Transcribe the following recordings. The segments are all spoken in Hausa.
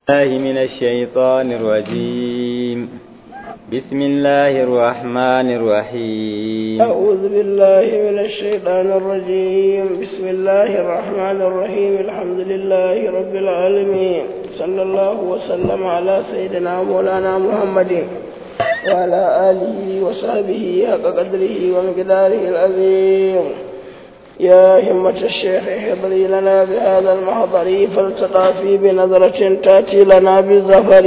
الله من الشيطان الرجيم بسم الله الرحمن الرحيم أعوذ بالله من الشيطان الرجيم بسم الله الرحمن الرحيم الحمد لله رب العالمين صلى الله وسلم على سيدنا مولانا محمد وعلى آله وصحبه حق قدره ومقداره العظيم يا همة الشيخ احضري لنا بهذا المحضر فالتقافي بنظرة تأتي لنا بالظفر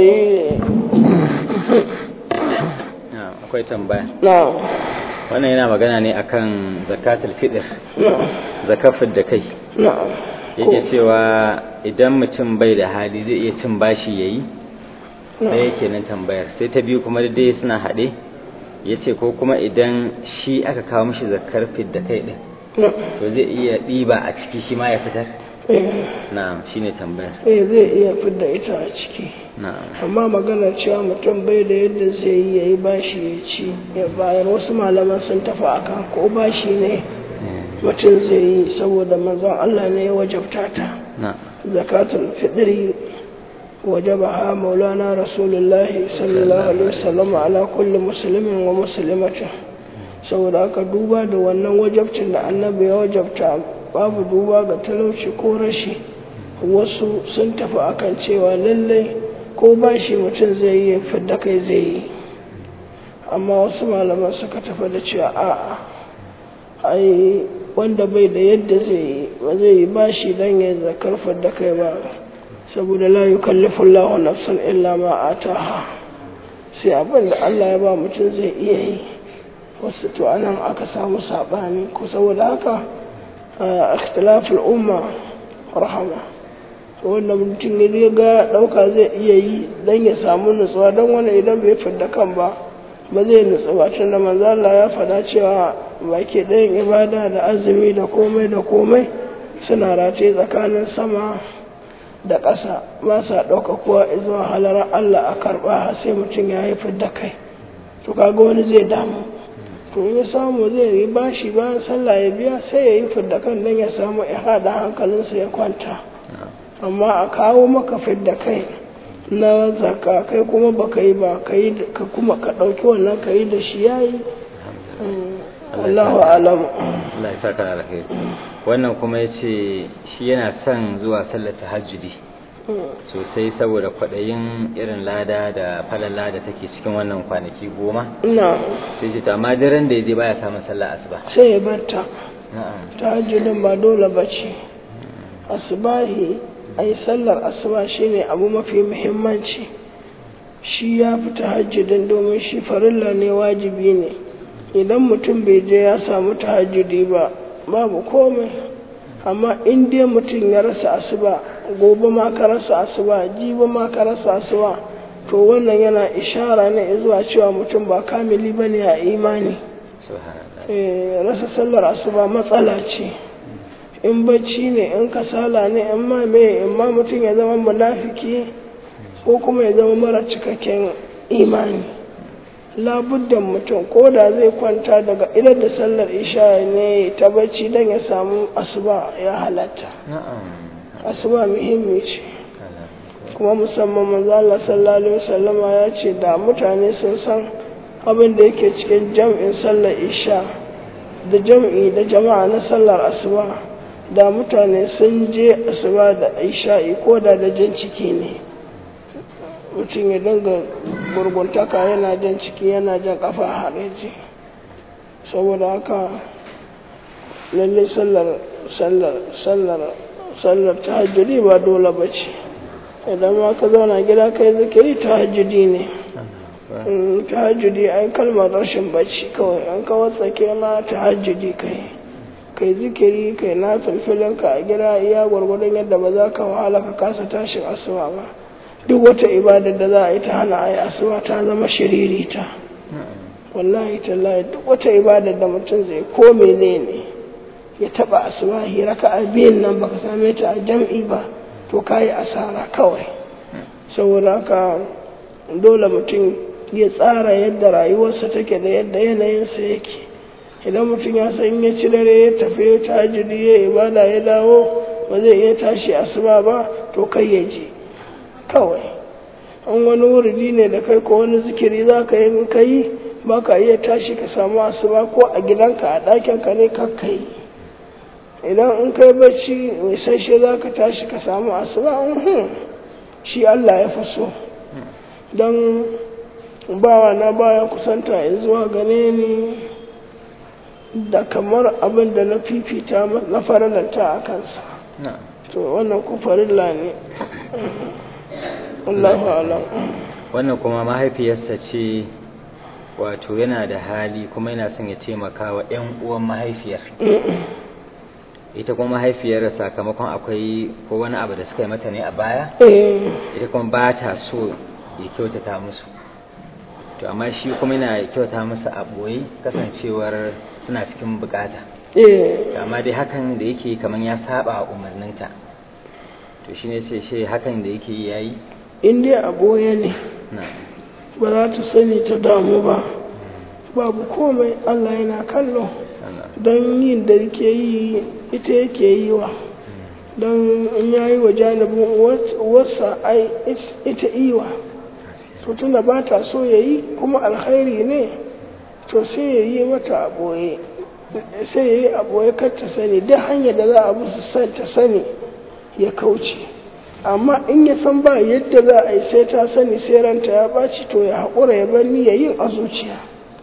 akwai tambaya نعم wannan yana magana ne akan zakatul fitr نعم zakafin da kai نعم yake cewa idan mutum bai da hali zai iya cin bashi yayi sai yake nan tambayar sai ta biyu kuma dai suna haɗe yace ko kuma idan shi aka kawo mishi zakar da kai din نعم to zai iya ɗiba a ciki shi ma ya fitar eh na'am shine tambayar eh, zai iya fidda ita a ciki na'am amma magana cewa mutum bai da yadda zai yi ya yi bashi ya ci ya bayar wasu malaman sun tafi akan ko bashi ne mutum zai yi saboda manzon Allah ne ya wajabta ta na'am zakatul fitri wajabaha maulana rasulullahi sallallahu alaihi wasallam ala kulli muslimin wa muslimatin saboda aka duba da wannan wajabcin da annabi ya wajabta babu duba ga talauci ko rashi wasu sun tafi akan cewa lallai ko bashi mutum zai yi fidda kai zai yi amma wasu malaman suka tafi da cewa a'a ai wanda bai da yadda zai yi ba zai yi bashi don ya zakar fidda kai ba saboda la yukallifu Allahu nafsan illa ma ataha sai abin da Allah ya ba mutum zai iya yi wasu to anan aka samu saɓani ko saboda haka a ikhtilaful umma rahama wanda mutum ya ga ɗauka zai iya yi don ya samu nutsuwa don wani idan bai fidda kan ba ba zai nutsu ba tun da manzo Allah ya faɗa cewa baki ɗayan ibada da azumi da komai da komai suna rataye tsakanin sama da ƙasa ba sa ɗauka kowa zuwa halarar Allah a karɓa sai mutum ya yi fidda kai to kaga wani zai damu to in ya samu zai yi bashi bayan sallah ya biya sai ya yi fidda kan don ya samu ya haɗa hankalinsa ya kwanta amma a kawo maka fidda kai na zaka kai kuma ba ka yi ba ka yi ka kuma ka ɗauki wannan ka yi da shi ya yi Allahu alamu Allah ya saka alkhairi wannan kuma yace shi yana son zuwa sallar tahajjudi sosai saboda kwaɗayin irin lada da falala da take cikin wannan kwanaki goma na sai ce to amma daren da yaje baya samun sallar asuba sai ya barta na'am tahajjudin ba dole ba ce asubahi ai sallar asuba shine abu mafi muhimmanci shi ya fi tahajjudin domin shi farilla ne wajibi ne idan mutum bai je ya samu tahajjudi ba babu komai amma in dai mutum ya rasa asuba gobe ma ka rasa asuba jibi ma ka rasa asuba to wannan yana ishara ne zuwa cewa mutum ba kamili bane a imani subhanallah Eh, rasa sallar asuba matsala ce in bacci ne in kasala ne in ma me in ma mutum ya zama munafiki ko kuma ya zama mara cikakken imani labuddan mutum ko da zai kwanta daga idan da sallar isha ne ta bacci don ya samu asuba ya halatta na'am asuba muhimmi ce kuma musamman manzo Allah sallallahu alaihi wasallama ya ce da mutane sun san abin da yake cikin jam'in sallar isha da jam'i da jama'a na sallar asuba da mutane sun je asuba da isha'i ko da da jan ciki ne mutum ya dinga gurguntaka yana jan ciki yana jan kafa hareji saboda haka lalle sallar sallar sallar sallar tahajjudi ba dole ba ce idan ma ka zauna gida kai zikiri tahajjudi ne Mm, tahajjudi ai kalmar rashin bacci kawai an ka watsake ma tahajjudi kai kai zikiri kai na filfilinka a gida iya gwargwadon yadda ba za ka wahala ka kasa tashin asuba ba duk wata ibadar da za a yi ta hana a yi asuba ta zama shiririta wallahi tallahi duk wata ibadar da mutum zai ko menene ya taba asuba raka a biyun nan baka same ta a jam'i ba to kayi asara kawai saboda haka dole mutum ya tsara yadda rayuwarsa take da yadda yanayinsa yake idan mutum ya san ya ci dare ya tafi ta hajjudi ya ibada ya dawo ba zai iya tashi asuba ba to kai ya je kawai an wani wuridi ne da kai ko wani zikiri za ka yi in ka yi ba ka iya tashi ka samu asuba ko a gidanka a ɗakinka ne kakka yi idan in kai bacci mai sashe za ka tashi ka samu asuba shi Allah ya fi so don bawa na baya kusanta ya zuwa gane ni da kamar abin da na fifita na faralanta a kansa to wannan ku farilla ne Allahu alam wannan kuma mahaifiyarsa ce wato yana da hali kuma yana son ya taimaka wa 'yan uwan mahaifiyar ita kuma mahaifiyar sakamakon akwai ko wani abu da suka yi mata ne a baya ita kuma ba ta so ya kyautata musu to amma shi kuma yana kyauta musu a ɓoye kasancewar suna cikin bukata amma dai hakan da yake kamar ya saba umarninta to shi ne ce shi hakan da yake yi yayi in dai a ɓoye ne ba za ta sani ta damu ba babu komai Allah yana kallo don yin da yake yi ita yake yi wa don in ya yi wa janibin wasa ai ita iwa to tunda ba ta so ya yi kuma alkhairi ne to sai ya yi mata a ɓoye sai ya yi a ɓoye kar ta sani duk hanyar da za a musu san ta sani ya kauce amma in ya san ba yadda za a yi sai ta sani sai ranta ya ɓaci to ya haƙura ya bar ya yin a zuciya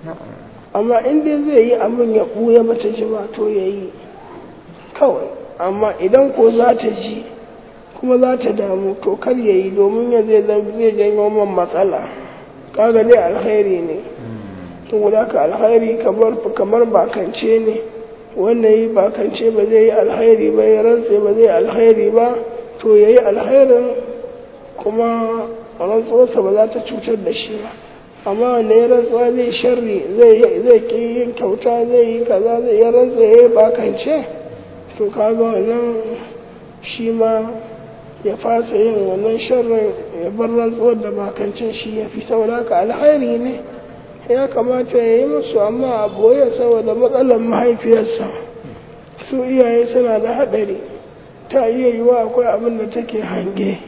amma in dai zai yi abin ya ɓuya mata ji ba to ya yi kawai amma idan ko za ta ji kuma za ta damu to kar ya yi domin ya zai zai janyo man matsala kaga dai alkhairi ne saboda ka alkhairi kamar kamar bakance ne wanda yi bakance ba zai yi alkhairi ba ya rantse ba zai alkhairi ba to ya yi alkhairin kuma rantsuwarsa ba za ta cutar da shi ba amma wanda ya rantsuwa zai sharri zai ki yin kyauta zai yi kaza zai ya rantsa ya yi bakance to kaga wannan shi ma ya fasa yin wannan sharrin ya bar rantsuwar da bakancin shi ya fi saboda ka alkhairi ne ya kamata ya yi musu amma a boye saboda matsalar mahaifiyarsa su iyaye suna da haɗari ta iya yiwa akwai abin da take hange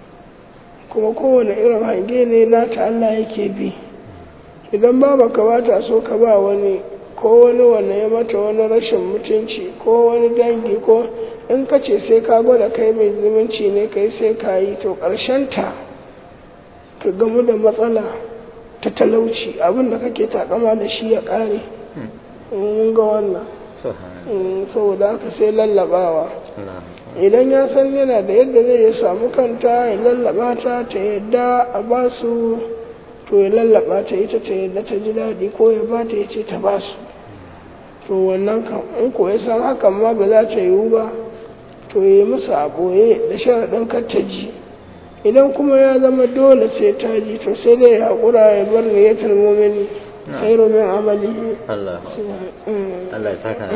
kuma kowane irin hange ne nata Allah yake bi idan ba baka bata so ka ba wani ko wani wanda ya mata wani rashin mutunci ko wani dangi ko in ka ce sai ka gwada kai mai zumunci ne kai sai ka yi to ta ka gamu da matsala ta talauci abin da kake takama da shi ya ƙare mun ga wannan saboda haka sai lallabawa idan ya san yana da yadda zai ya samu kanta ya lallaba ta ta yadda a ba su to ya lallaba ta ita ta yadda ta ji daɗi ko ya ba ta ya ce ta ba su to wannan kan in ko ya san hakan ma ba za ta yiwu ba to ya yi musu a ɓoye da sharaɗin kar ta ji idan kuma ya zama dole sai ta ji to sai dai ya haƙura ya bar niyyatul mumini khairu min amalihi Allah Allah ya saka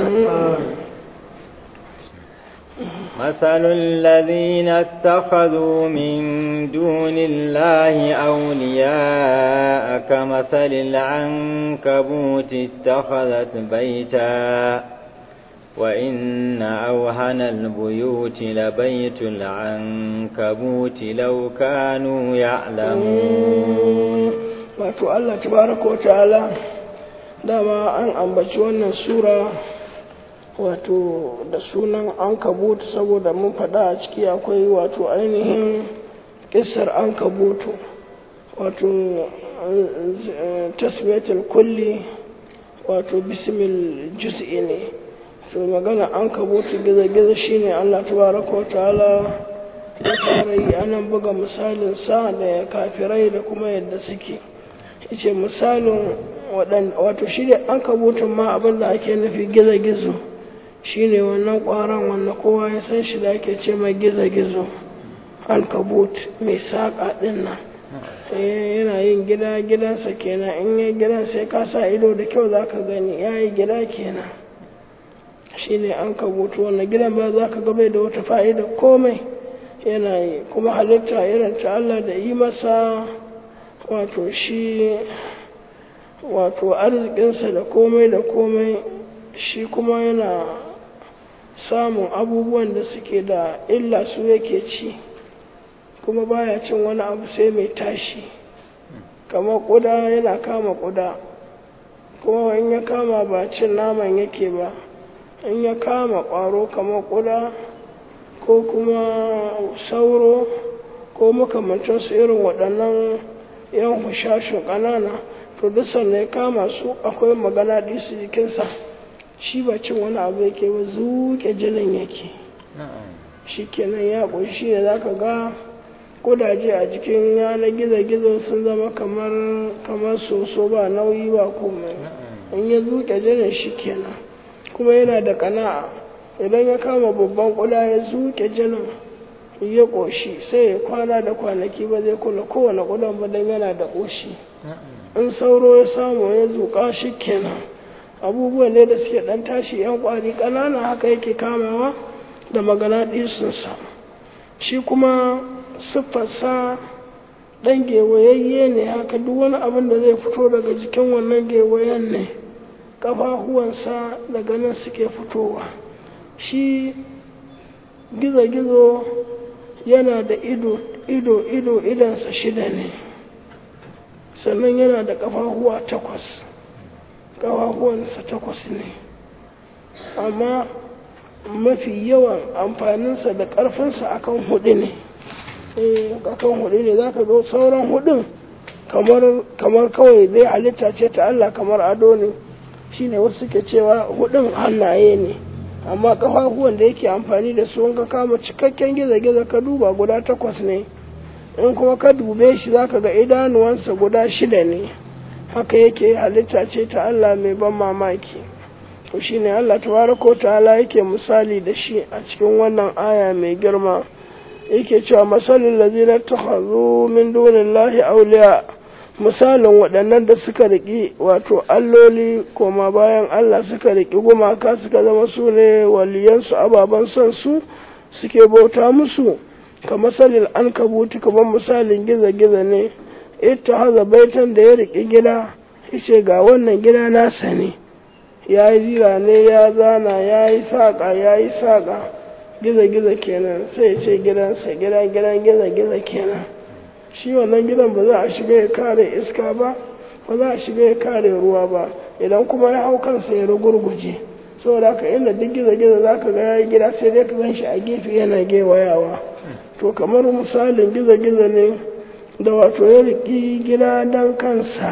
مثل الذين اتخذوا من دون الله أولياء كمثل العنكبوت اتخذت بيتا وإن أوهن البيوت لبيت العنكبوت لو كانوا يعلمون wato Allah tabaraka ta'ala dama an ambaci wannan sura wato da sunan an kabutu saboda mun faɗa a ciki akwai wato ainihin ƙisar an kabutu wato tasmiyatul kulli wato bismil juz'i ne to magana an kabutu gizo-gizo shine Allah tabaraka wa ta'ala ya fara yi anan buga misalin sa da kafirai da kuma yadda suke yace misalin wato shi ne an kabutun ma abin da ake nufi gizo-gizo shi ne wannan ƙwaron wanda kowa ya san shi da ake ce mai gizo-gizo alkabut mai saƙa ɗin nan yana yin gida gidansa kenan in yi gidan sai ka sa ido da kyau za ka gani ya yi gida kenan shi ne an kabutu wannan gidan ba za ka gabai da wata fa'ida komai yana yi kuma halitta irin ta Allah da yi masa wato shi wato arzikinsa da komai da komai shi kuma yana samun abubuwan da suke da illa su yake ci kuma baya cin wani abu sai mai tashi kamar ƙuda yana kama ƙuda kuma in ya kama ba cin naman yake ba in ya kama ƙwaro kamar ƙuda ko kuma sauro ko makamancinsu irin waɗannan yan hushashin ƙanana to duk sannan ya kama su akwai magana ɗisu jikinsa shi ba cin wani abu yake ba zuƙe jinin yake shi kenan ya ƙunshi da za ka ga kudaje a jikin yanar gizo-gizo sun zama kamar kamar soso ba nauyi ba komai in ya zuƙe jinin shi kenan kuma yana da kana'a idan ya kama babban kuda ya zuƙe jinin ya ƙoshi sai ya kwana da kwanaki ba zai kula kowane kudan ba don yana da ƙoshi in sauro ya samu ya zuƙa shi kenan abubuwan ne da suke ɗan tashi yan ƙwari ƙanana haka yake kamawa da magana ɗisinsa shi kuma siffarsa ɗan gewayayye ne haka duk wani abin da zai fito daga jikin wannan gewayen ne ƙafafuwansa daga nan suke fitowa shi gizo-gizo yana da ido ido ido idansa shida ne sannan yana da ƙafafuwa takwas ƙafafuwansa takwas ne amma mafi yawan amfaninsa da ƙarfinsa akan hudu ne akan hudu ne za ka zo sauran hudun kamar kawai zai halitta ce ta Allah kamar ado ne shine wasu suke cewa hudun hannaye ne amma kafafuwan da yake amfani da su ka kama cikakken gizo-gizo ka duba guda takwas ne in kuma ka dube shi za ka ga idanuwansa guda shida ne haka yake halitta ce ta Allah mai ban mamaki to shine Allah tabaraka ta'ala yake misali da shi a cikin wannan aya mai girma yake cewa masalin lazina takhazu min dunillahi awliya misalin waɗannan da suka riƙi wato alloli koma bayan Allah suka riƙi gumaka suka zama su ne waliyansu ababen son su suke bauta musu ka masalin an kabuti kamar misalin giza-giza ne ita haza baitan da ya riƙi gida ce ga wannan gida nasa ne ya yi zira ne ya zana ya yi saƙa ya yi saƙa giza-giza kenan sai ce gidansa gida gidan giza-giza kenan shi wannan gidan ba za a shiga ya kare iska ba ba za a shiga ya kare ruwa ba idan kuma ya hau kansa ya rugurguje saboda haka inda duk gizo-gizo za ka ga ya yi gida sai dai ka gan shi a gefe yana gewayawa to kamar misalin gizo-gizo ne da wato ya riƙi gida don kansa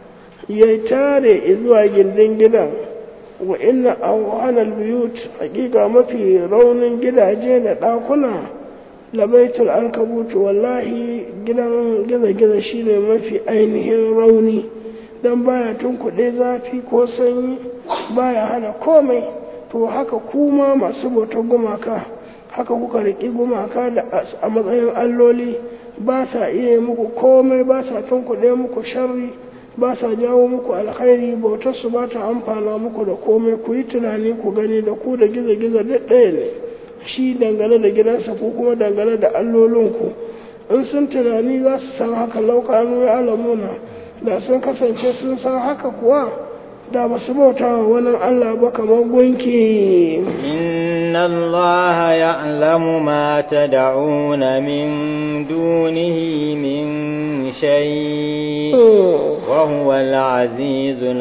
ya tare zuwa gindin gidan wa inna awhanal biyut hakika mafi raunin gidaje da ɗakuna labaitul ankabutu wallahi gidan giza-giza shine mafi ainihin rauni don baya tunkuɗe zafi ko sanyi baya hana komai to haka kuma masu bautar gumaka haka kuka riƙi gumaka da a matsayin alloli ba sa iya muku komai ba sa tunkuɗe muku sharri ba sa jawo muku alkhairi bautar su ba ta amfana muku da komai ku yi tunani ku gani da ku da giza-giza duk ɗaya ne shi dangane da gidansa ko kuma dangane da allolinku in sun tunani za su san haka laukanu ya alamuna da sun kasance sun san haka kuwa da ba su bauta wa wani Allah ba kamar gunki inna Allah ya'lamu ma tad'una min dunihi min shay wa huwa al-azizul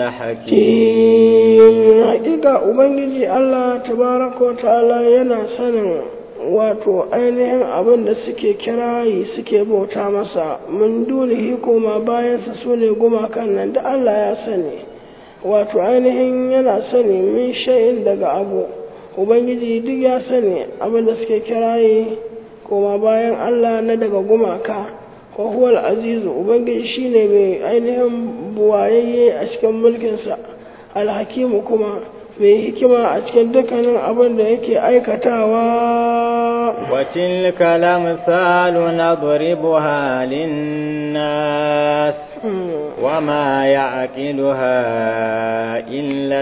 hakim hakika ubangiji Allah tabaraka wa ta'ala yana sanin wato ainihin abin da suke kirayi suke bauta masa mun dunihi koma bayansa su ne gumakan nan da Allah ya sani wato ainihin yana sani min sha'in daga abu ubangiji duk ya sani abin da suke kirayi koma bayan Allah na daga gumaka wa huwal azizu ubangiji shine mai ainihin buwayayye a cikin mulkinsa alhakimu kuma mai hikima a cikin dukkanin abin da yake aikatawa وتلك الأمثال نضربها للناس وما يعقلها إلا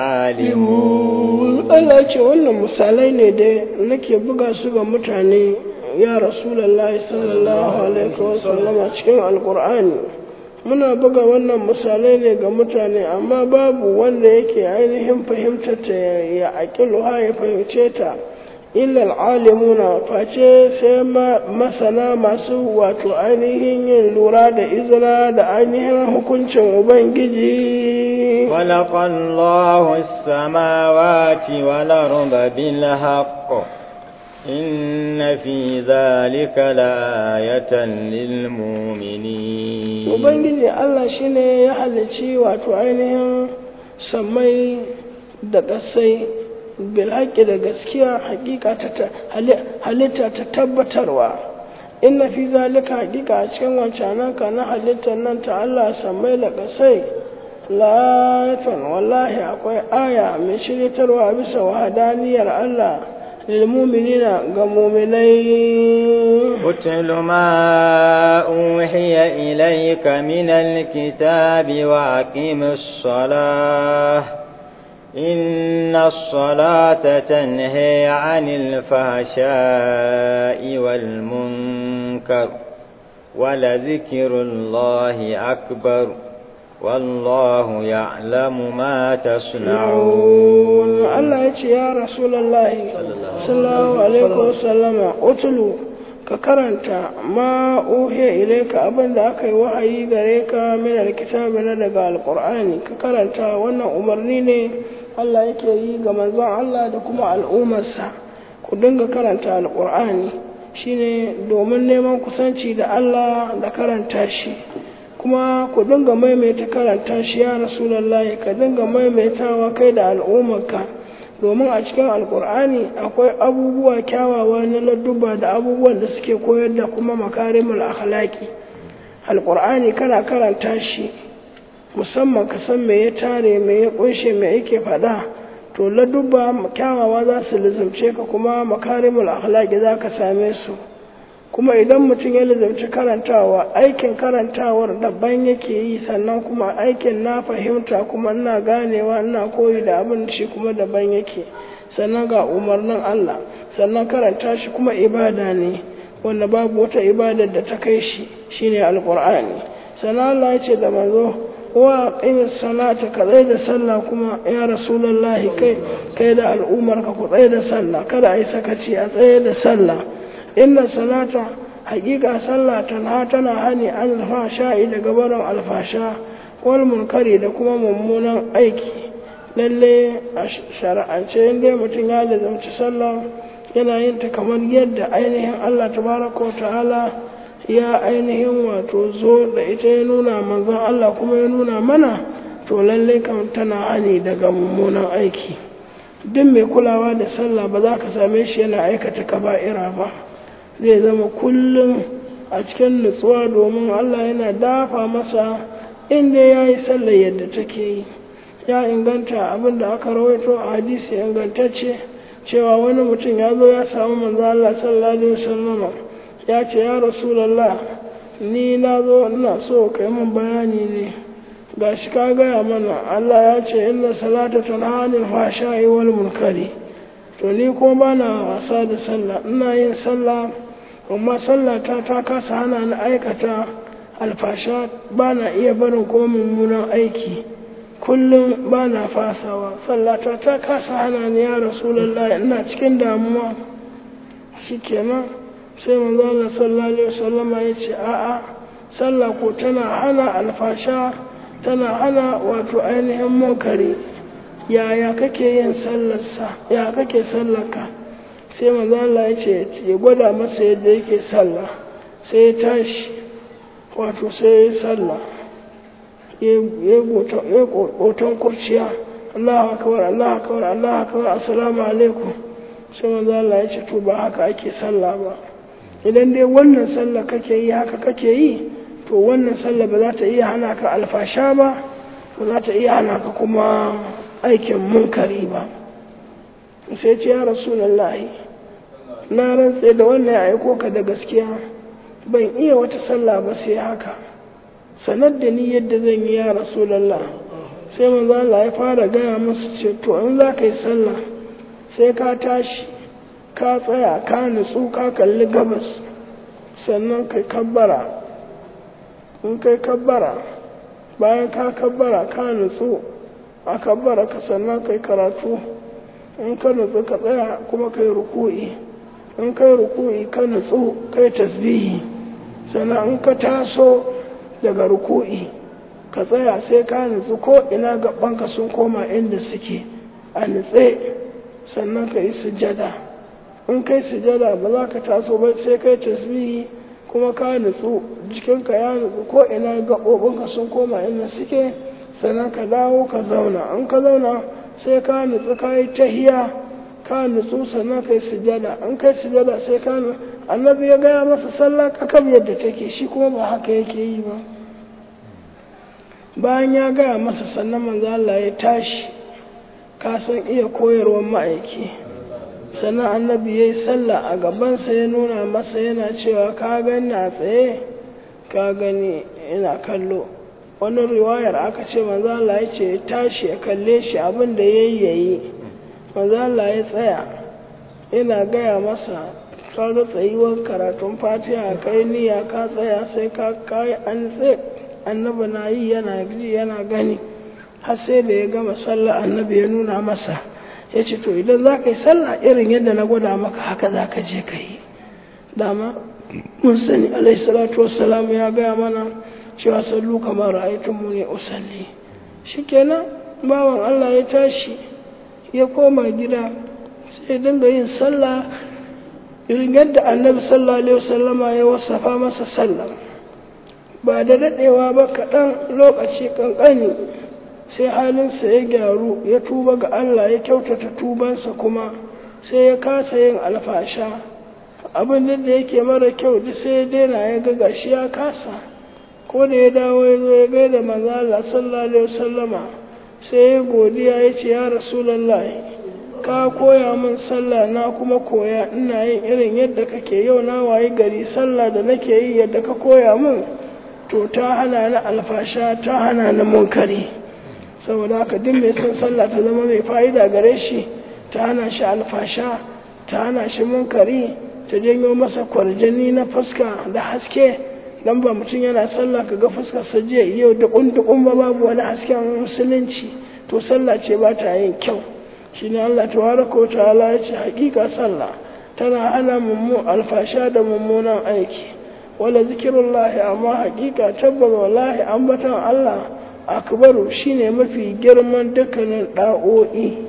العالمون Allah ce wannan misalai ne da nake buga su ga mutane ya Rasulallah sallallahu alaihi wasallam cikin Alƙur'ani muna buga wannan misalai ne ga mutane amma babu wanda yake ainihin fahimtar ta ya aƙilu ha ya fahimce ta illal alimuna face sai masana masu wato ainihin yin lura da izina da ainihin hukuncin ubangiji خلق الله السماوات والأرض بالحق إن في ذلك لآية للمؤمنين ubangiji Allah shine ya halicci wato ainihin sammai da ƙasai bilhaƙi da gaskiya hakika ta halitta ta tabbatarwa inna fi zalika hakika a cikin wancananka na halittar nan ta Allah sammai da ƙasai la'ayatan wallahi akwai aya mai shiritarwa bisa wahadaniyar Allah للمؤمنين كمؤمنين اتل ما أوحي إليك من الكتاب وأقم الصلاة إن الصلاة تنهي عن الفحشاء والمنكر ولذكر الله أكبر والله يعلم ما تصنعون الله يتي يا رسول الله صلى الله عليه وسلم اتلو ka karanta ma uhiya ilaika abin da aka yi wahayi gare ka min alkitabi na daga alqur'ani ka karanta wannan umarni ne Allah yake yi ga manzon Allah da kuma al'ummarsa ku dinga karanta alqur'ani shine domin neman kusanci da Allah da karanta shi kuma ku dinga maimaita karanta shi ya rasulallahi ka dinga maimaitawa kai da al'ummarka domin a cikin alkur'ani akwai abubuwa kyawawa na ladduba da abubuwan da suke koyar da kuma makarimul akhlaqi alkur'ani kana karanta shi musamman ka san me ya tare me ya kunshe me yake faɗa to ladduba kyawawa za su lizumce ka kuma makarimul akhlaqi za ka same su kuma idan mutum ya lizarci karantawa aikin karantawar daban yake yi sannan kuma aikin na fahimta kuma ina ganewa ina koyi da abin shi kuma daban yake sannan ga umarnin Allah sannan karanta shi kuma ibada ne wanda babu wata ibada da ta kai shi shine alqur'ani sannan Allah ya ce da manzo wa qimis salata ka tsaye da sallah kuma ya rasulullahi kai kai da al'ummar ka ku tsaye da sallah kada ai sakaci a tsaye da sallah inna salata haƙiƙa sallah tana tana hani an alfasha daga barin alfasha wal munkari da kuma mummunan aiki lalle a shari'ance inda mutum ya lazamci sallah yana yin ta kamar yadda ainihin Allah tabaraka wa ta'ala ya ainihin wato zo da ita ya nuna manzon Allah kuma ya nuna mana to lalle kam tana hani daga mummunan aiki duk mai kulawa da sallah ba za ka same shi yana aikata kaba'ira ba zai zama kullum a cikin nutsuwa domin Allah yana dafa masa inda ya yi sallar yadda take yi ya inganta abin da aka rawaito a hadisi ingantacce cewa wani mutum ya zo ya samu manzo Allah sallallahu alaihi wasallam ya ce ya rasulullah ni na zo ina so kai min bayani ne gashi ka gaya mana Allah ya ce inna salata tanha anil fahsha'i wal munkari to ni ko bana wasa da sallah ina yin sallah amma sallata ta kasa hana ni aikata alfasha ba na iya barin kuma mummunan aiki kullum ba na fasawa sallata ta kasa hana ni ya rasulallah ina cikin damuwa shikenan sai manzo Allah sallallahu alaihi wasallama ya ce a'a sallah ko tana hana alfasha tana hana wato ainihin munkari yaya kake yin sallarsa ya kake sallarka sai manzo Allah ya ce ya gwada masa yadda yake sallah sai ya tashi wato sai ya sallah ya goton kurciya Allah akbar Allah akbar Allah akbar assalamu alaikum sai manzo Allah ya ce to ba haka ake sallah ba idan dai wannan sallah kake yi haka kake yi to wannan sallah ba za ta iya hana ka alfasha ba ba za ta iya hana ka kuma aikin munkari ba sai ce ya rasulullahi na rantse da wannan ya aiko ka da gaskiya ban iya wata sallah ba sai haka sanar da ni yadda zan yi ya rasulallah sai manzo Allah ya fara gaya musu ce to in za ka yi sallah sai ka tashi ka tsaya ka nutsu ka kalli gabas sannan kai kabbara in kai kabbara bayan ka kabbara ka nutsu a kabbara ka sannan kai karatu in ka nutsu ka tsaya kuma kai ruku'i in kai ruku'i ka nutsu kai tasbihi sannan in ka taso daga ruku'i ka tsaya sai ka nutsu ko ina gabanka sun koma inda suke a nutse sannan ka yi sujada in kai sujada ba za ka taso ba sai kai tasbihi kuma ka nutsu jikinka ya nutsu ko ina gaɓoɓinka sun koma inda suke sannan ka dawo ka zauna in ka zauna sai ka nutsu ka yi tahiya ka nutsu sannan ka yi sujada in kai sujada sai ka annabi ya gaya masa sallah kakam yadda take shi kuma ba haka yake yi ba bayan ya gaya masa sannan manzo Allah ya tashi ka san iya koyarwar ma'aiki sannan annabi ya yi sallah a gabansa ya nuna masa yana cewa ka gani a tsaye ka gani ina kallo wani riwayar aka ce manzo Allah ya ce ya tashi ya kalle shi abin da yayi yayi manzo Allah ya tsaya ina gaya masa ka ga tsayuwar karatun fatiha kai niyya ka tsaya sai ka kai an tsaye annabi na yi yana ji yana gani har sai da ya gama sallah annabi ya nuna masa ya ce to idan za ka yi sallah irin yadda na gwada maka haka za ka je ka yi dama mun sani alaihi salatu wassalam ya gaya mana cewa sallu kamar ra'aytun mu ne usalli shikenan bawan Allah ya tashi ya koma gida sai dinga yin sallah irin yadda annabi sallallahu alaihi wasallama ya wasafa masa sallah ba da daɗewa ba kaɗan lokaci ƙanƙani sai halinsa ya gyaru ya tuba ga Allah ya kyautata tubansa kuma sai ya kasa yin alfasha abin da yake mara kyau duk sai ya daina ya ga gashi ya kasa ko da ya dawo ya zo ya gaida manzo Allah sallallahu alaihi wasallama sai ya godiya ya ce ya rasulullahi ka koya min sallah na kuma koya ina yin irin yadda kake yau na wayi gari sallah da nake yi yadda ka koya min to ta hana ni alfasha ta hana ni munkari saboda haka duk mai son sallah ta zama mai fa'ida gare shi ta hana shi alfasha ta hana shi munkari ta janyo masa kwarjani na fuska da haske dan ba mutum yana sallah kaga fuskar sa jiya yau dukun dukun ba babu wani hasken musulunci to sallah ce ba ta yin kyau shine Allah tabaraka wa ta'ala ya ce hakika sallah tana hana mummu alfasha da mummunan aiki wala zikirullahi amma hakika tabbas wallahi ambatan Allah akbaru shine mafi girman dukkanin da'o'i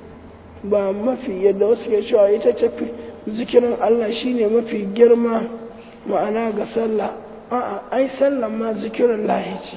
ba mafi yadda wasu ke cewa ita tafi zikirin Allah shine mafi girma ma'ana ga sallah a'a ai sallan ma zikirin lahi ce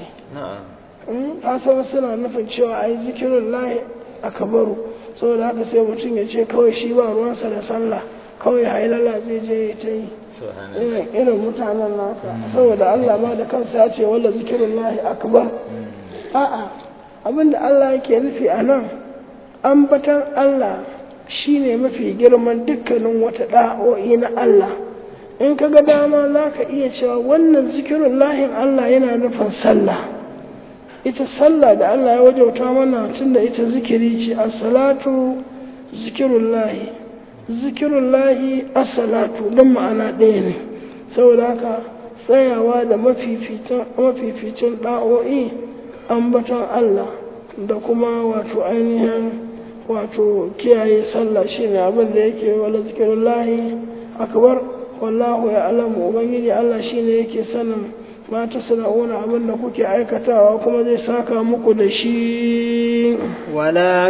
ta san suna nufin cewa ai zikirin lahi akbaru saboda haka sai mutum ya ce kawai shi ba ruwansa da sallah kawai hailala zai je ya ta yi irin mutanen nasa saboda Allah ma da kansa ya ce wala zikirin lahi akbar a'a abinda Allah yake nufi a nan ambatan Allah shine mafi girman dukkanin wata da'o'i na Allah in ka ga dama za ka iya cewa wannan zikirin lahin Allah yana nufin sallah ita sallah da Allah ya wajauta mana tunda ita zikiri ce as-salatu zikirun lahi zikirun lahi as-salatu don ma'ana ɗaya ne saboda haka tsayawa da mafificin ɗa'o'i ambaton Allah da kuma wato ainihin wato kiyaye sallah shine abin da yake wala zikirun lahi akbar wallahu ya alamu ubangiji Allah shine yake sanin ma ta sana'una abin da kuke aikatawa kuma zai saka muku da shi ولا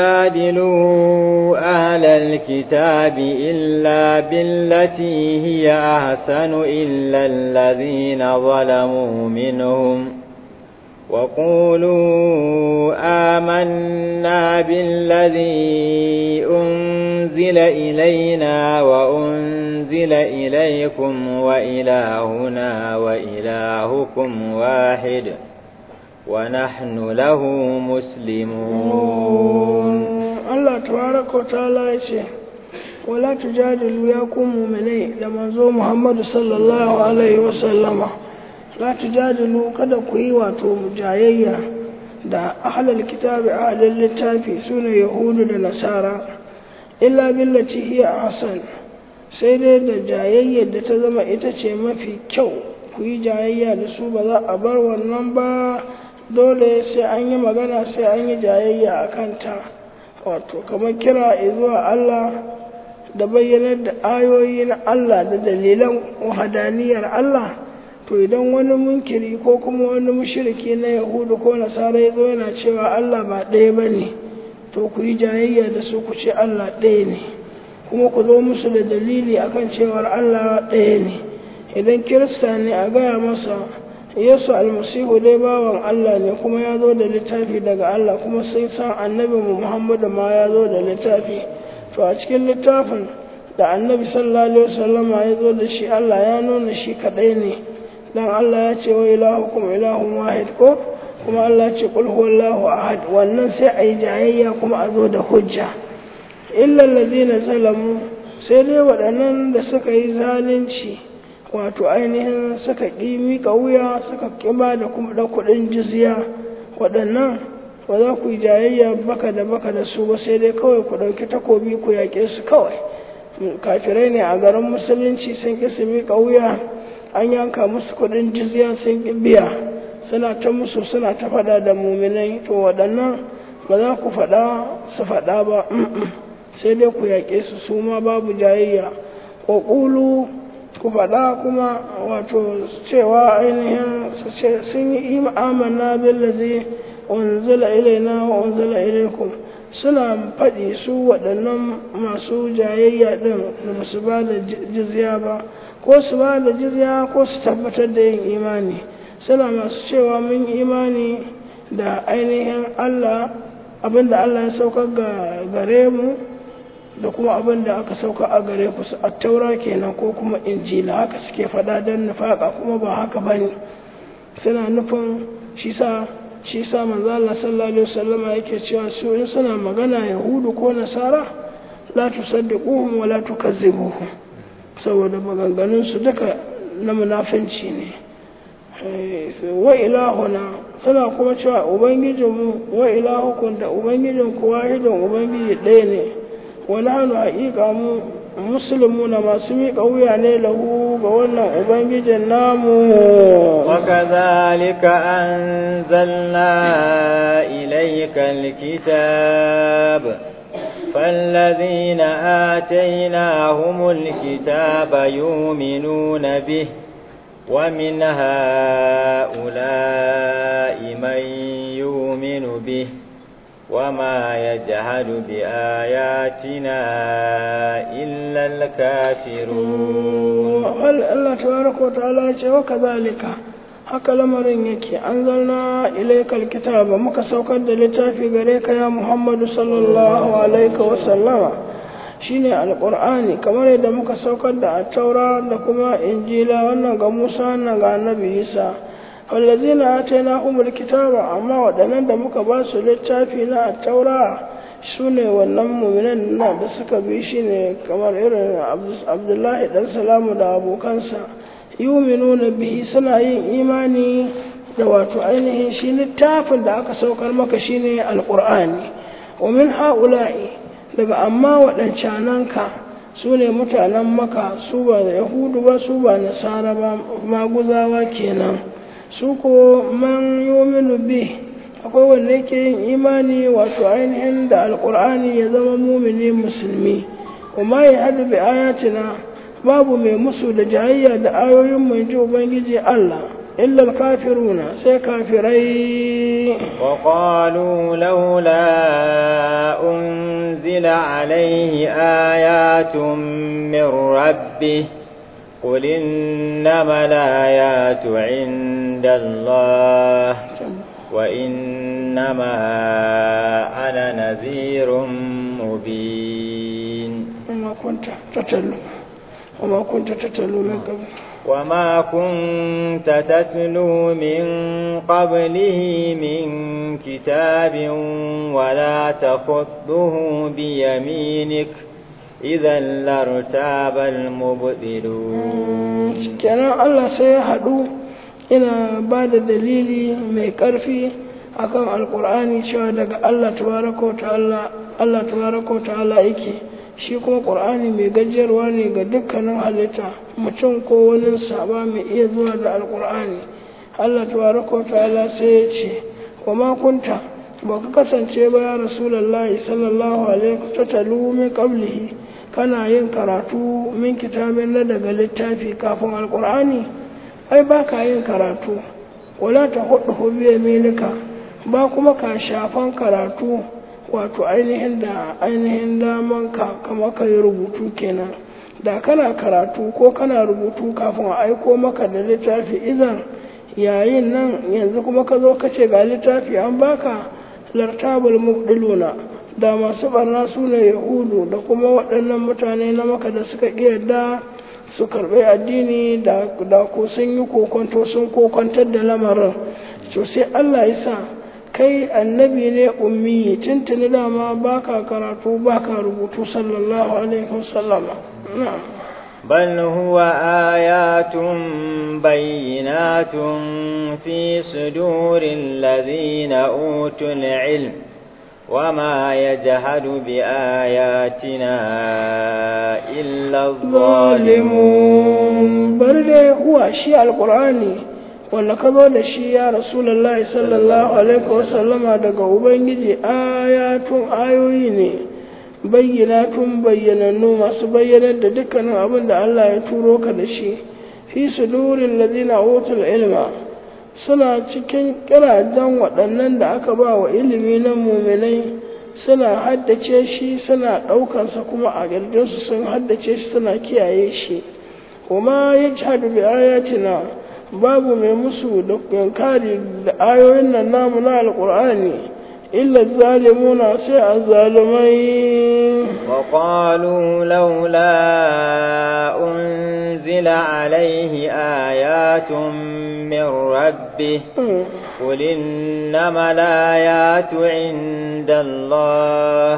تجادلوا أهل الكتاب إلا بالتي هي أحسن إلا الذين ظلموا منهم وقولوا آمنا بالذي أنزل إلينا وأنزل إليكم وإلهنا وإلهكم واحد ونحن له مسلمون الله تبارك وتعالى يشهد ولا تجادلوا يا مؤمنين لما زو محمد صلى الله عليه وسلم la tujadilu kada ku yi wato jayayya da ahlul kitabi ahlul littafi sune yahudu da nasara illa billati hiya ahsan sai dai da jayayyar da ta zama ita ce mafi kyau ku yi jayayya da su ba za a bar wannan ba dole sai an yi magana sai an yi jayayya a kanta wato kamar kira zuwa Allah da bayyanar da ayoyi na Allah da dalilan wahadaniyar Allah to idan wani munkiri ko kuma wani mushriki na yahudu ko nasara ya zo yana cewa Allah ba ɗaya ba ne to ku yi jayayya da su ku ce Allah ɗaya ne kuma ku zo musu da dalili akan cewar Allah ɗaya ne idan kirista ne a gaya masa yesu almasihu dai bawan Allah ne kuma ya zo da littafi daga Allah kuma sai san annabi muhammadu ma ya zo da littafi to a cikin littafin da annabi sallallahu alaihi wasallama ya zo da shi Allah ya nuna shi kaɗai ne dan Allah ya ce wa ilahukum ilahun wahid ko kuma Allah ya ce qul huwallahu ahad wannan sai a yi jayayya kuma a zo da hujja illa allazina zalamu sai dai waɗannan da suka yi zalunci wato ainihin suka ƙi miƙa wuya suka ƙiba da kuma da kuɗin jizya waɗannan ba za ku yi jayayya baka da baka da su ba sai dai kawai ku ɗauki takobi ku yaƙe su kawai kafirai ne a garin musulunci sun ƙi su miƙa wuya an yanka musu kuɗin jizya sun ƙi biya suna ta musu suna ta faɗa da muminai to waɗannan ba za ku faɗa su faɗa ba sai dai ku yaƙe su su ma babu jayayya ko ƙulu ku faɗa kuma wato cewa ainihin sun yi amanna billazi unzila ilaina wa unzila ilaikum suna faɗi su waɗannan masu jayayya ɗin da ba su ba da jizya ba ko su ba da jizya ko su tabbatar da yin imani suna masu cewa mun imani da ainihin Allah abinda Allah ya saukar gare mu da kuma abin da aka sauka a gare ku su attaura kenan ko kuma injila haka suke faɗa don nufaƙa kuma ba haka ba ne suna nufin shi sa shi sa manzo Allah sallallahu alaihi wasallama yake cewa su in suna magana yahudu ko nasara la tusaddiquhum wa la tukazzibuhum saboda maganganun su duka na munafinci ne wa ilahuna suna kuma cewa ubangijinmu wa ilahukum da ubangijinku wahidin ubangiji ɗaya ne ونحن حقيقة مسلمون ما سمي قوية له بوانا أبنجي النام وكذلك أنزلنا إليك الكتاب فالذين آتيناهم الكتاب يؤمنون به ومن هؤلاء من يؤمن به وما يجهد بآياتنا إلا الكافرون هل الله تبارك وتعالى وكذلك haka lamarin yake an zalna ilaikal kitaba muka saukar da littafi gare ka ya Muhammadu sallallahu alaihi wa sallama shine alqur'ani kamar yadda muka saukar da at-taura da kuma injila wannan ga Musa wannan ga Annabi Isa wallazina atainahumul kitaba amma waɗannan da muka ba su littafi na taura su ne wannan muminan na da suka bi shi ne kamar irin abdullahi dan salamu da abokansa yuminuna bihi suna yin imani da wato ainihin shi littafin da aka saukar maka shine alqur'ani wa min haula'i daga amma waɗancananka su ne mutanen maka su ba da yahudu ba su ba nasara ba maguzawa kenan su ko man yominu bi akwai wanda yake yin imani wato ainihin da alkur'ani ya zama mumini musulmi kuma ya haɗu bi ayatina babu mai musu da jayayya da ayoyin mai ji ubangiji Allah illa kafiruna sai kafirai وقالوا لولا أنزل عليه آيات من ربه قل إنما الآيات عند الله وإنما أنا نذير مبين وما كنت تتلو وما كنت تتلو من قبل وما كنت تتلو من قبله من كتاب ولا تخطه بيمينك إذا لارتاب المبطلون kenan Allah sai ya haɗu ina ba da dalili mai ƙarfi akan alƙur'ani cewa daga Allah tabaraka wa ta'ala Allah tabaraka wa ta'ala yake shi kuma ƙur'ani mai gajiyarwa ne ga dukkanin halitta mutum ko wani saba mai iya zuwa da alƙur'ani Allah tabaraka wa ta'ala sai ya ce wa ma kunta ba ka kasance ba ya rasulullahi sallallahu alaihi ta talu min qablihi kana yin karatu min kitabin na daga littafi kafin alqur'ani ai ba ka yin karatu wala ta hudu biya milika ba kuma ka shafan karatu wato ainihin da ainihin daman ka kama ka yi rubutu kenan da kana karatu ko kana rubutu kafin a aiko maka da littafi idan yayin nan yanzu kuma ka zo ka ce ga littafi an baka lartabul mubdiluna da masu barna su ne yahudu da kuma waɗannan mutane na maka da suka yarda su karɓi addini da ko sun yi kokonto sun kokontar da lamarin to sai Allah ya sa kai annabi ne ummi tuntuni dama baka karatu baka rubutu sallallahu alaihi wasallam بل هو آيات بينات في صدور الذين أوتوا العلم وما يجهد بآياتنا إلا الظالمون بل هو شيء القرآن wanda ka zo da shi ya rasulullahi sallallahu alaihi wasallama daga ubangiji ayatun ayoyi ne bayyanatun bayyanannu masu bayyanar da dukkanin abin da Allah ya turo ka da shi fi sudurin ladina utul ilma suna cikin kirajen waɗannan da aka ba wa ilimi na muminai suna haddace shi suna ɗaukansa kuma a ƙirjinsu sun haddace shi suna kiyaye shi kuma ya ci hadu bi ayatina babu mai musu da yankari da ayoyin nan namu na alƙur'ani illa zalimuna sai a zalimai وقالوا لولا أنزل عليه آيات من ربه قل إنما الآيات عند الله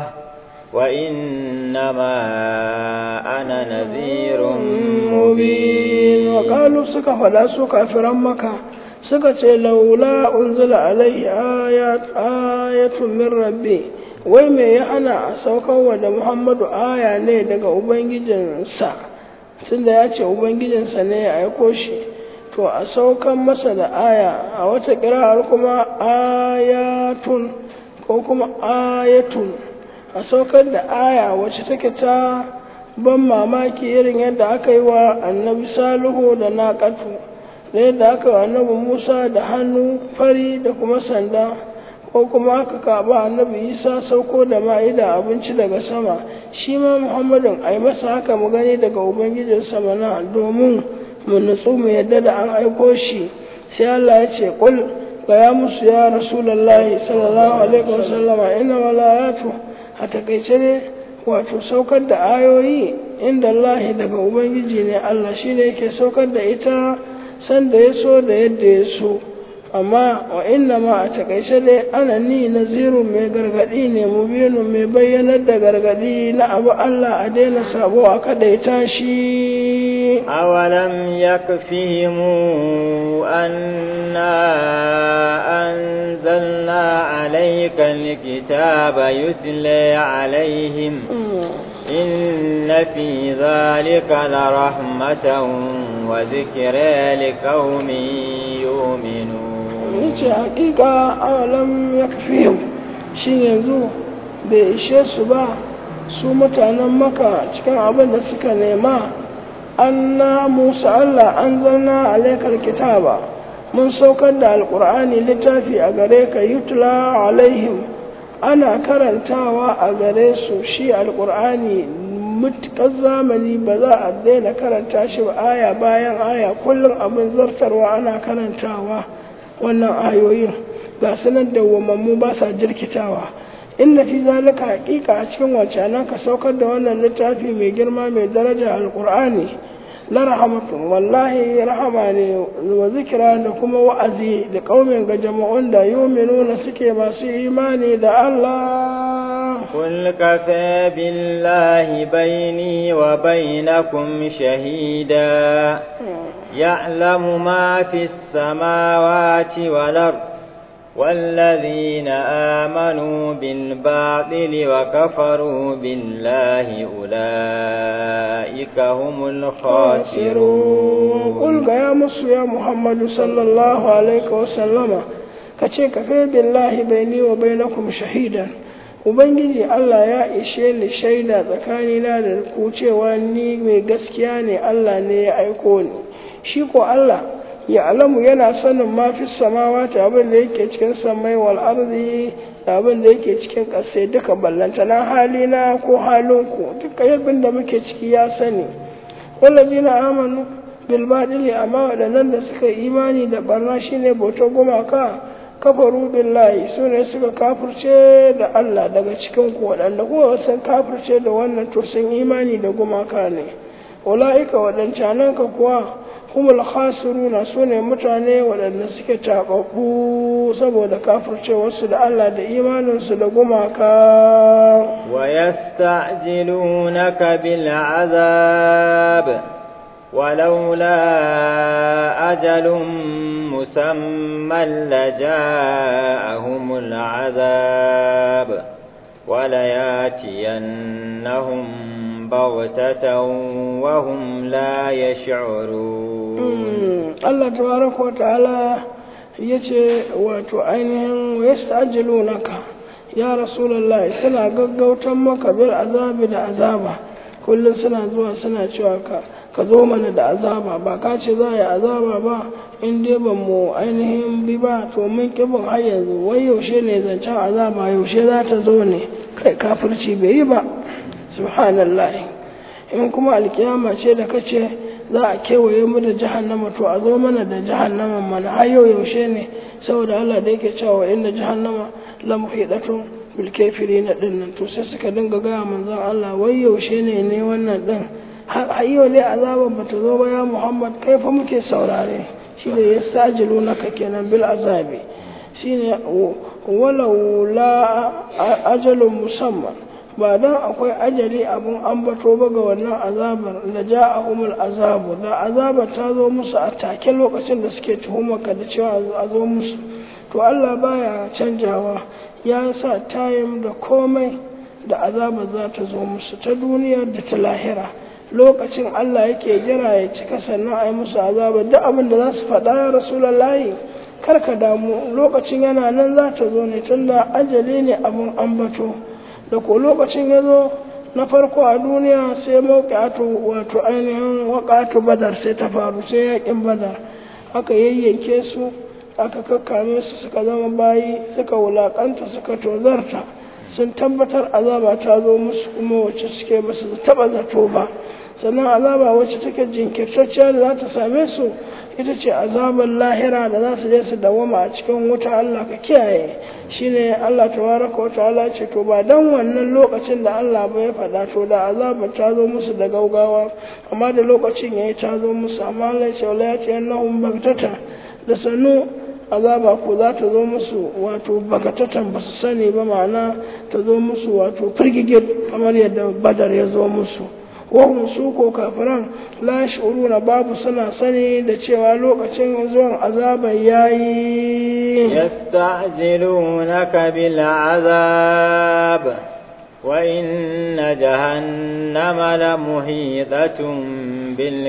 وإنما أنا نذير مبين وقالوا سكا فلا سكا فرمك سكا لولا أنزل عليه آيات آية من ربي wai me ya hana a saukarwa da muhammadu aya ne daga ubangijinsa tunda ya ce ubangijinsa ne ya aiko shi to a saukan masa da aya a wata kira'ar kuma ayatun ko kuma ayatun a saukar da aya wacce take ta ban mamaki irin yadda aka yi wa annabi salihu da naƙatu da yadda aka yi wa annabi musa da hannu fari da kuma sanda ko kuma aka kaba annabi isa sauko da ma'ida abinci daga sama shi ma muhammadin a yi masa haka mu gani daga ubangijin sama na domin mu nutsu mu yadda da an aiko shi sai allah ya ce kul ga ya musu ya rasulallahi sallallahu alaihi wasallam ina walayatu a takaice ne wato saukar da ayoyi inda allah daga ubangiji ne allah shi ne yake saukar da ita sanda ya so da yadda ya so amma wa inna ma a takaice dai ana ni naziru mai gargadi ne mubinu mai bayyanar da gargadi na abu Allah a daina sabo a kadaita shi awalam yakfihim anna anzalna alayka alkitaba yutla alaihim إن في ذلك لرحمة وذكرى لقوم يؤمنون yace hakika awalam ya kafi shi yanzu bai ishe su ba su mutanen maka cikin abin da suka nema anna musa allah an zanna alaikar kitaba mun saukar da alkur'ani littafi a gare ka yutla alaihim ana karantawa a gare su shi alkur'ani mutukar zamani ba za a daina karanta shi ba aya bayan aya kullum abin zartarwa ana karantawa wannan ayoyin ga sanar da wamammu ba sa jirkitawa inna fi zalika haƙiƙa a cikin wancanan ka saukar da wannan littafi mai girma mai daraja alƙur'ani la rahamatun wallahi rahama ne wa zikira da kuma wa'azi da ƙaumin ga jama'un da yuminuna suke masu imani da Allah قل كفى بالله بيني وبينكم شهيدا يعلم ما في السماوات والأرض والذين آمنوا بالباطل وكفروا بالله أولئك هم الخاسرون قل يا مصر يا محمد صلى الله عليه وسلم ka ce ka kai billahi baini wa bainakum shahidan ubangiji Allah ya ishe ni shaida tsakanina da ku cewa ni mai gaskiya ne Allah ne ya aiko ni shi ko Allah ya alamu yana sanin ma fi samawati abin da yake cikin samai wal ardi da abin da yake cikin ƙasa duka ballantana halina ko halinku duka yabin da muke ciki ya sani wallazina amanu bil badili amma waɗannan da suka imani da barna shine bautar gumaka kafaru billahi su ne suka kafirce da Allah daga cikin ku waɗanda kuma sun kafirce da wannan to sun imani da gumaka ne ula'ika waɗancanan ka kuwa humul khasiruna su ne mutane waɗanda suke taɓaɓɓu saboda kafircewarsu da Allah da imaninsu da gumaka ويستعجلونك بالعذاب ولولا أجل مسمى لجاءهم العذاب ولياتينهم بغتة وهم لا يشعرون الله تبارك وتعالى yace wato ainihin yasta'jilunaka ya rasulullahi suna gaggautan maka bil azabi da azaba kullum suna zuwa suna cewa ka ka zo mana da azaba ba ka ce za a yi azaba ba in dai ban mu ainihin bi ba to mun kibin har yanzu wai yaushe ne zancen azaba yaushe za ta zo ne kai kafirci bai yi ba subhanallah in kuma alkiyama ce da kace za a kewaye mu da jahannama to a zo mana da jahannama mana har yau yaushe ne saboda Allah da yake cewa inna jahannama la muhidatun bil kafirin din nan to sai suka dinga ga manzon Allah wai yaushe ne ne wannan din har yau ne azaban bata zo ba ya Muhammad kai fa muke saurare shi ne ya sajilu naka kenan bil azabi shine walau la ajalun musamman ba dan akwai ajali abun ambato ba ga wannan azabar da ja'ahumul azabu da azabar ta zo musu a take lokacin da suke tuhumar ka da cewa a zo musu to Allah baya canjawa ya sa tayim da komai da azabar za ta zo musu ta duniya da ta lahira lokacin Allah yake jira ya cika sannan a yi musu azaba duk abin da za su faɗa ya rasulallahi kar ka damu lokacin yana nan za ta zo ne tunda ajali ne abin ambato da ko lokacin ya zo na farko a duniya sai mawuƙatu wato ainihin waƙatu badar sai ta faru sai yaƙin badar aka yayyanke su aka kakkame su suka zama bayi suka wulaƙanta suka tozarta sun tabbatar azaba ta zo musu kuma wacce suke ba su taɓa zato ba sannan azaba wacce take jinkirtacciya da za ta same su ita ce azabar lahira da za su je su dawama a cikin wuta Allah ka kiyaye shine Allah tabaraka wa ta'ala ce to ba dan wannan lokacin da Allah ba ya faɗa to da azabar ta zo musu da gaugawa amma da lokacin yayi ta zo musu amma Allah ya ce wala ya ce annahum bagtata da sanu azaba ko za ta zo musu wato bagatatan ba su sani ba ma'ana ta zo musu wato firgige kamar yadda badar ya zo musu wahum su ko kafiran la na babu suna sani da cewa lokacin zuwan azaban yayi yasta'jilunaka bil azab wa inna jahannama la muhitatun bil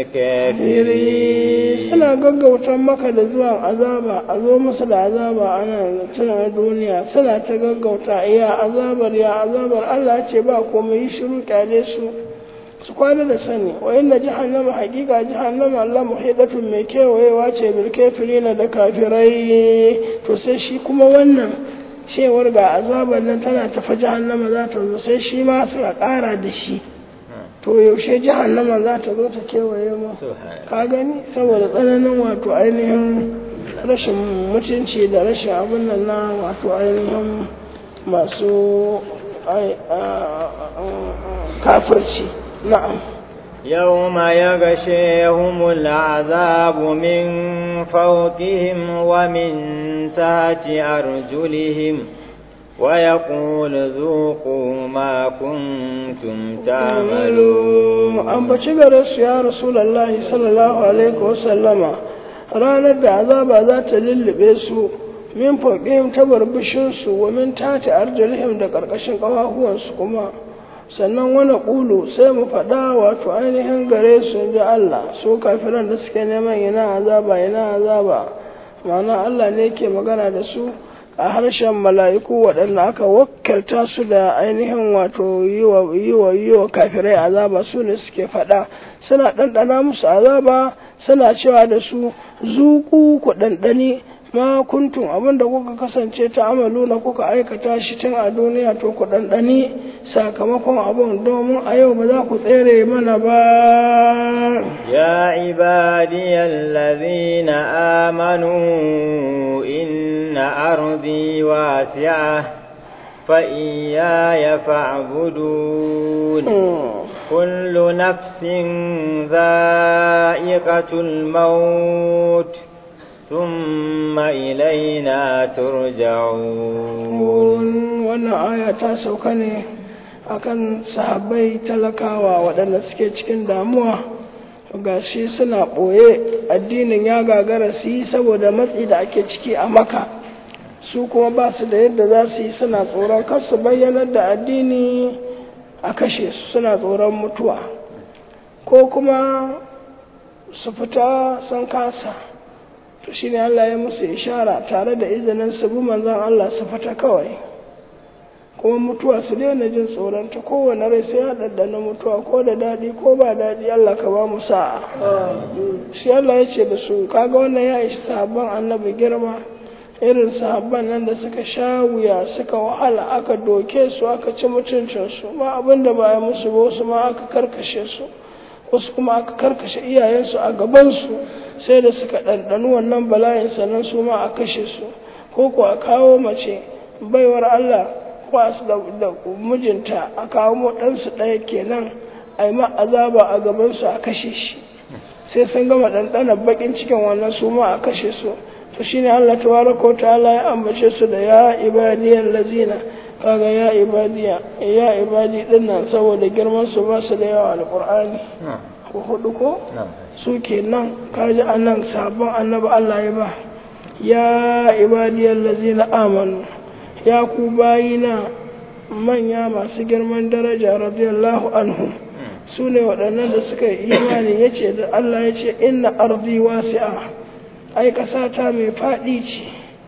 kafirin suna gaggautan maka da zuwan azaba a zo musu da azaba ana tana duniya suna ta gaggauta iya azabar ya azabar Allah ce ba komai shiru kyale su su kwana da sani wa inna jahannama hakika jahannama Allah muhidatun mai kewayewa ce bil kafirina da kafirai to sai shi kuma wannan cewar ga azabar nan tana tafa jahannama za ta zo sai shi ma suka kara da shi to yaushe jahannama za ta zo ta kewaye mu ka gani saboda tsananin wato ainihin rashin mutunci da rashin abin nan na wato ainihin masu kafirci نعم يوم يغشيهم العذاب من فوقهم ومن تحت أرجلهم ويقول ذوقوا ما كنتم تعملون أم بشغر يا رسول الله صلى الله عليه وسلم ranar da azaba za ta lullube su min fauƙihim ta barbishinsu wa min tati arjalihim da ƙarƙashin ƙafafuwansu kuma sannan wani ƙulu sai mu faɗa wato ainihin gare su ji Allah su kafiran da suke neman ina azaba ina azaba ma'ana Allah ne yake magana da su a harshen mala'iku waɗanda aka wakilta su da ainihin wato yi wa yi wa kafirai azaba su ne suke faɗa suna ɗanɗana musu azaba suna cewa da su zuku ku ɗanɗani ma kuntum abinda kuka kasance ta amalu na kuka aikata shi tun a duniya to ku ɗanɗani sakamakon abin domin a yau ba za ku tsere mana ba يا عبادي الذين آمنوا إن أرضي واسعة فإياي فاعبدون كل نفس ذائقة الموت ثم إلينا ترجعون wannan aya ta sauka ne akan sahabbai talakawa waɗanda suke cikin damuwa ga shi suna ɓoye addinin ya gagara su yi saboda matsi da ake ciki a maka su kuma ba su da yadda za su yi suna tsoron kar su bayyanar da addini a kashe su suna tsoron mutuwa ko kuma su fita sun kasa to shine Allah ya musu ishara tare da izinin su bi manzon Allah su fita kawai kuma mutuwa su daina jin tsoron ta kowane rai sai ya ɗanɗana mutuwa ko da daɗi ko ba daɗi Allah ka ba mu sa'a shi Allah ya ce da su kaga wannan ya ishi sahabban annabi girma irin sahabban nan da suka sha wuya suka wahala aka doke su aka ci mutuncinsu ma abin da ba ya musu ba wasu ma aka karkashe su wasu kuma aka karkashe iyayensu a gabansu sai da suka ɗanɗani wannan bala'in sannan su ma a kashe su ko ko a kawo mace baiwar Allah kwasu da mijinta a kawo ɗansu ɗaya kenan a yi ma azaba a gabansu a kashe shi sai sun gama ɗanɗanar baƙin cikin wannan su ma a kashe su to shine Allah tabaraka ta'ala ya ambace su da ya ibadiyal lazina kaga ya ibadiya ya ibadi dinnan saboda girman su ba su da yawa alqur'ani ko hudu ko su kenan kaji annan sabon annabi Allah ya ba ya ibadiyal lazina amanu ya ku bayina manya masu girman daraja radiyallahu anhu su ne waɗannan da suka yi imani ya ce da Allah ya ce inna arzi wasi'a ai ƙasata mai faɗi ce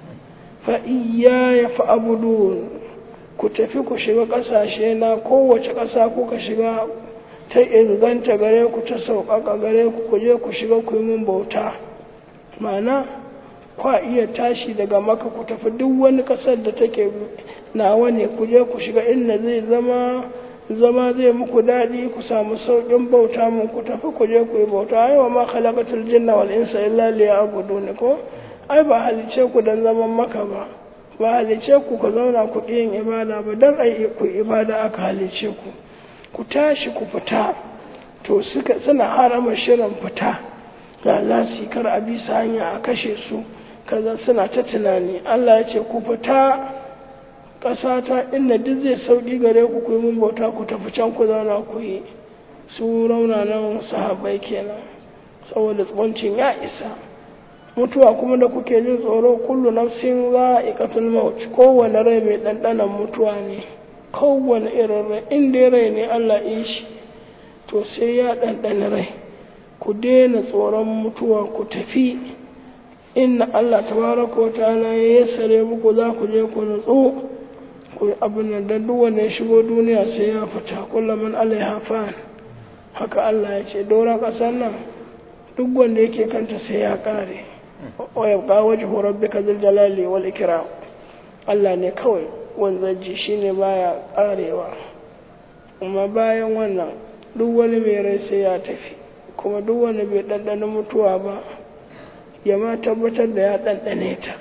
fa'iya ya fa'abudun ku tafi ku shiga ƙasashe na kowace ƙasa kuka shiga ta inganta gare ku ta sauƙaƙa gare ku ku je ku shiga ku yi min bauta ma'ana kwa iya tashi daga maka ku tafi duk wani ƙasar da take nawa ne ku je ku shiga inda zai zama zama zai muku daɗi ku samu sauƙin bauta mun ku tafi ku je ku yi bauta ai wa ma khalaqatul jinna wal insa illa liya'budun ko ai ba halice ku dan zaman maka ba ba halice ku ku zauna ku yin ibada ba dan ai ku ibada aka halice ku ku tashi ku fita to suka suna harama shirin fita ga lasi kar a bisa hanya a kashe su kaza suna ta tunani Allah ya ce ku fita ƙasa ta inda duk zai sauƙi gare ku ku yi mun bauta ku tafi can ku zauna ku yi su raunanan sahabbai kenan saboda tsawancin ya isa mutuwa kuma da kuke jin tsoro kullu nafsin za a ikatul maut kowane rai mai ɗanɗanan mutuwa ne kowane irin rai inda rai ne Allah yi shi to sai ya ɗanɗana rai ku daina tsoron mutuwa ku tafi inna Allah tabaraka wa ta'ala ya yassare muku za ku je ku nutsu ku abin nan dan duk wanda ya shigo duniya sai ya fita kullaman alaiha fan haka Allah ya ce doron ƙasar nan duk wanda yake kanta sai ya kare wa yabqa wajhu rabbika dhul jalali wal ikram Allah ne kawai wanzaji shine baya karewa kuma bayan wannan duk wani mai rai sai ya tafi kuma duk wanda bai ɗanɗana mutuwa ba ya ma tabbatar da ya ɗanɗane ta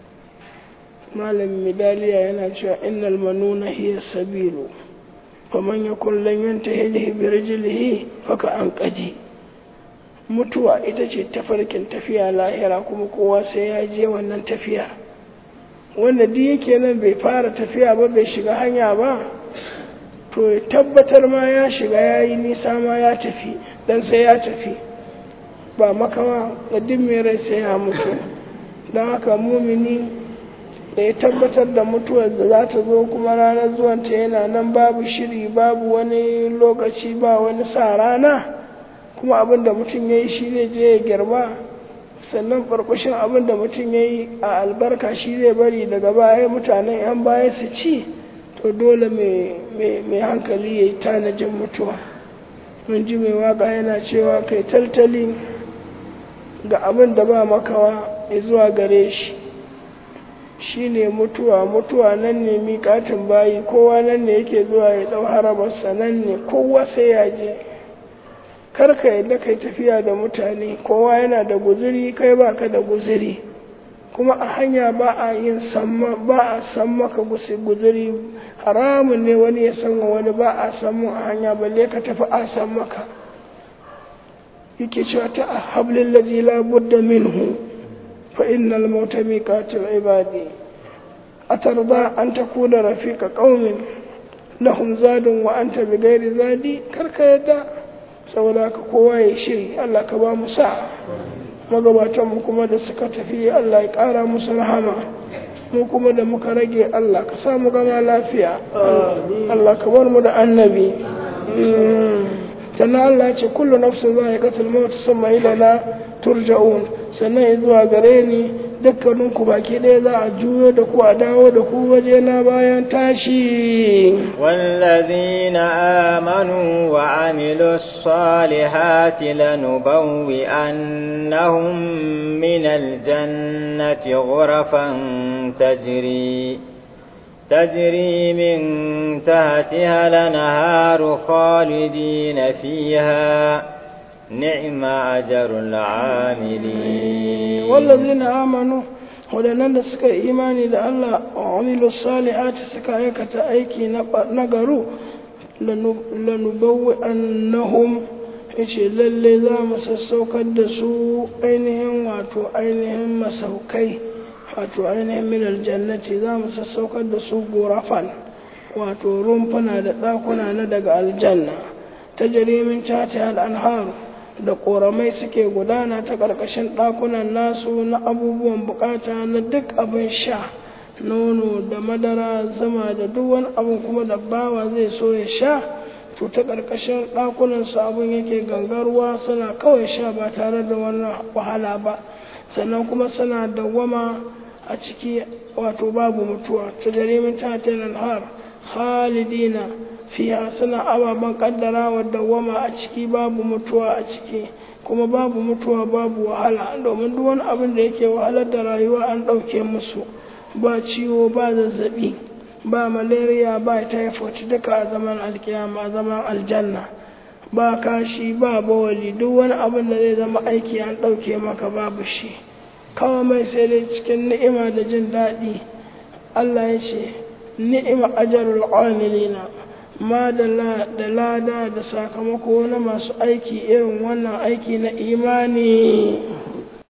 malam midaliya yana cewa innal manuna hiya sabilu faman yakun lan yantahi bi rijlihi faka an qaji mutuwa ita ce tafarkin tafiya lahira kuma kowa sai ya je wannan tafiya wanda duk yake nan bai fara tafiya ba bai shiga hanya ba to ya tabbatar ma ya shiga ya yi nisa ma ya tafi dan sai ya tafi ba makawa da duk mai rai sai ya mutu don haka mumini da ya tabbatar da mutuwar da za ta zo kuma ranar zuwanta yana nan babu shiri babu wani lokaci ba wani sa rana kuma abin da mutum ya yi shi ne je ya girba sannan farkushin abin da mutum ya yi a albarka shi zai bari daga baya mutanen 'yan baya su ci to dole mai hankali ya yi tanajin mutuwa mun ji mai waka yana cewa kai taltali ga abin da ba makawa zuwa gare shi shi ne mutuwa mutuwa nan ne miƙatin bayi kowa nan ne yake zuwa ya ɗau harabarsa nan ne kowa sai ya je karka yadda kai tafiya da mutane kowa yana da guziri kai baka da guziri kuma a hanya ba a yin samma ba a san maka guziri haramun ne wani ya san wani ba a samu a hanya balle ka tafi a san maka yake cewa ta hablil ladhi la budda minhu fa innal mauta miqatul ibadi atarda an takuna rafiqa qaumin lahum zadun wa anta bighairi zadi karka yadda saboda haka kowa ya shiri Allah ka ba mu sa magabatan mu kuma da suka tafi Allah ya ƙara musu rahama mu kuma da muka rage Allah ka samu gama lafiya Allah ka bar mu da annabi sannan Allah ya ce kullu nafsin za a yi katil mawata sama ilana turja'un sannan ya zuwa gare ni dukkaninku baki ɗaya za a juyo da ku a dawo da ku waje na bayan tashi والذين آمنوا وعملوا الصالحات لنبوئنهم من الجنة غرفا تجري تجري من تحتها الأنهار خالدين فيها نعم أجر العاملين والذين آمنوا waɗannan da suka yi imani da Allah wa amilu salihati suka aikata aiki na garu lanubawwi annahum yace lalle za mu sassaukar da su ainihin wato ainihin masaukai wato ainihin min aljannati za mu sassaukar da su gorafan wato rumfuna da ɗakuna na daga aljanna ta jarimin cata al'anharu da ƙoramai suke gudana ta ƙarƙashin ɗakunan nasu na abubuwan bukata na duk abin sha nono da madara zama da duk wani abin kuma da bawa zai so ya sha to ta ƙarƙashin ɗakunan su abin yake gangarwa suna kawai sha ba tare da wani wahala ba sannan kuma suna dawwama a ciki wato babu mutuwa ta jarimin tatin har khalidina fiya suna ababen kaddara wa dawwama a ciki babu mutuwa a ciki kuma babu mutuwa babu wahala domin duk wani abin da yake wahalar da rayuwa an ɗauke musu ba ciwo ba zazzabi ba malaria ba typhoid duka a zaman alkiyama a zaman aljanna ba kashi ba bawali duk wani abin da zai zama aiki an ɗauke maka babu shi kawai mai sai dai cikin ni'ima da jin daɗi Allah ya ce ni'ima ajarul amilina ma da lada da sakamako na masu aiki irin wannan aiki na imani